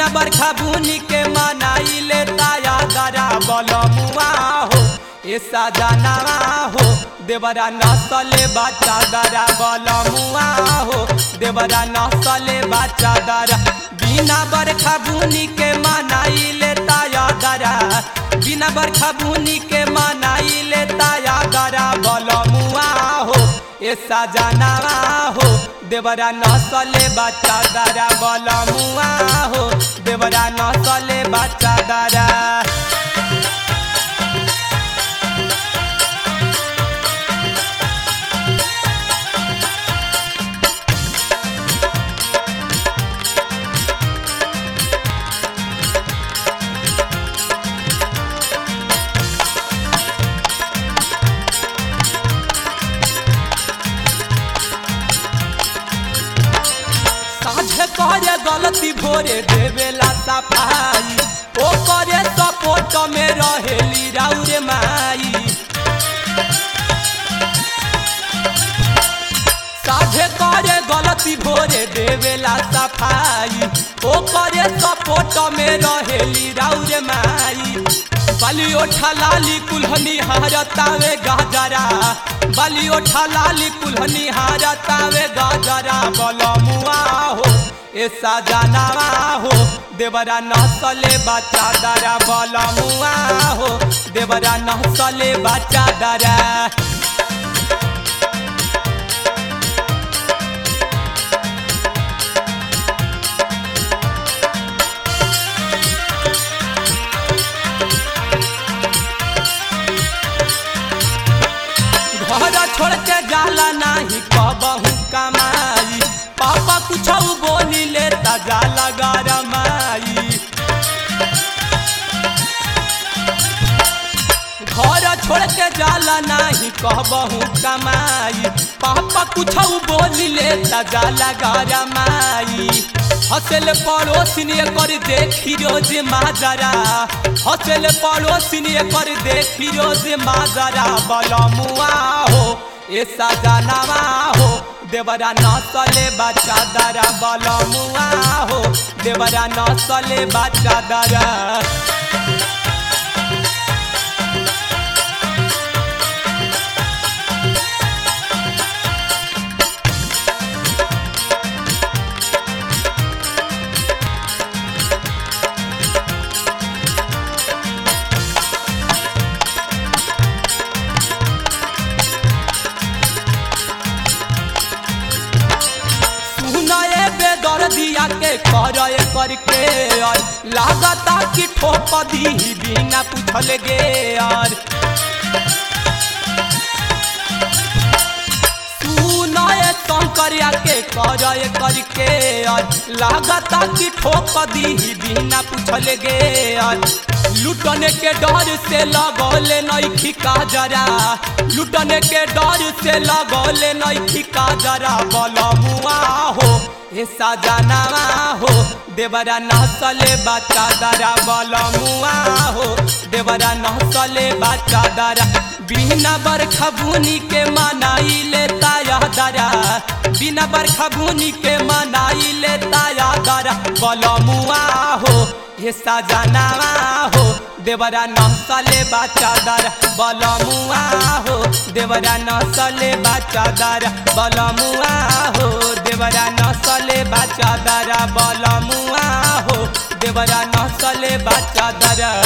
बिना बरखा बुनी के मनाई ले ताया दरा बलमुआ हो ए सजनावा हो देवरा नसले बच्चा दरा बलमुआ हो देवरा नसले बच्चा दरा बिना बरखा बुनी के मनाई ले ताया दरा बिना बरखा बुनी के मनाई ले ताया दरा बलमुआ हो ए सजनावा हो देवरा नसले बच्चा दरा बलमुआ हो देवरा नसले बच्चा दरा साझे करे गलती भोरे देवेला सफाई ओ करे सपोर्ट में रहेली राउरे माई साझे करे गलती भोरे देवेला सफाई ओ करे सपोर्ट में रहेली राउरे माई बाली ओठा लाली कुल्हनी हारतावे गाजरा बाली ओठा लाली कुल्हनी हारतावे गाजरा बलमुआ हो ए सजनावा हो देवरा नसले बच्चा दरा बलमुआ हो देवरा नसले बच्चा दरा घर छोड़ के जाला नाही कबहू कमाई पापा कुछ बोली ले ता जाला गरमाई घर छोड़ के जाला नाही कहबहू कमाई पापा कुछ बोली ले ता जाला गरमाई हसल पड़ोसिन कर देखी रोज माजरा हसल पड़ोसिन कर देखी रोज माजरा बलमुआ हो ए सजनावा हो देवरा नसले बच्चा दरा बलमुआ हो देवरा नसले बच्चा दरा सुनाए बेदर दिया के कर करके और लागता कि ठोप दी बिना पूछल गे और सुनाए शंकरिया के कर करके और लागता कि ठोप दी बिना पूछल गे और लुटने के डर से लगौले नैखी का जरा लुटने के डर से लगौले नैखी का जरा बलमुआ हो ए सजनावा हो देवरा नसले बच्चा दरा बलमुआ हो देवरा नसले बच्चा दरा बिना बरखा बुनी के मनाई ले ताया दरा बिना बरखा बुनी के मनाई ले ताया दरा बलमुआ हो हे सजनावा हो देवरा नसले बच्चा दर बलमुआ हो देवरा नसले बच्चा दर बलमुआ हो देवरा नसले बच्चा दर बलमुआ हो देवरा नसले बच्चा दर